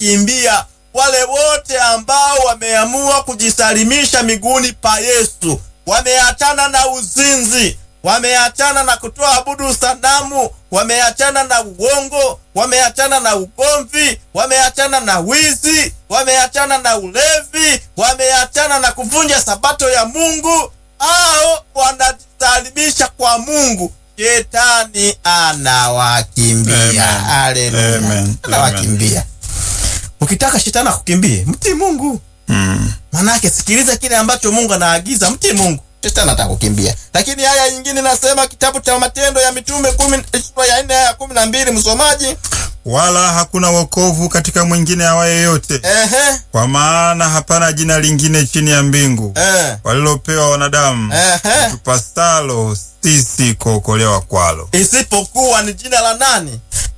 wanakimbia. Wale wote ambao wameamua kujisalimisha miguuni pa Yesu, wameachana na uzinzi, wameachana na kutoa abudu sanamu, wameachana na uongo, wameachana na ugomvi, wameachana na wizi, wameachana na ulevi, wameachana na kuvunja sabato ya Mungu, au wanajisalimisha kwa Mungu, shetani anawakimbia. Amen. Haleluya, Amen. anawakimbia. Ukitaka shetani akukimbie, mtii Mungu. Mm. Manake sikiliza kile ambacho Mungu anaagiza, mtii Mungu, shetani atakukimbia. Lakini haya nyingine nasema kitabu cha Matendo ya Mitume kumi sura ya nne ya kumi na mbili msomaji. Wala hakuna wokovu katika mwingine awaye yote, Ehe, kwa maana hapana jina lingine chini ya mbingu eh, walilopewa wanadamu ehe, tupasalo sisi kuokolewa kwalo. isipokuwa ni jina la nani?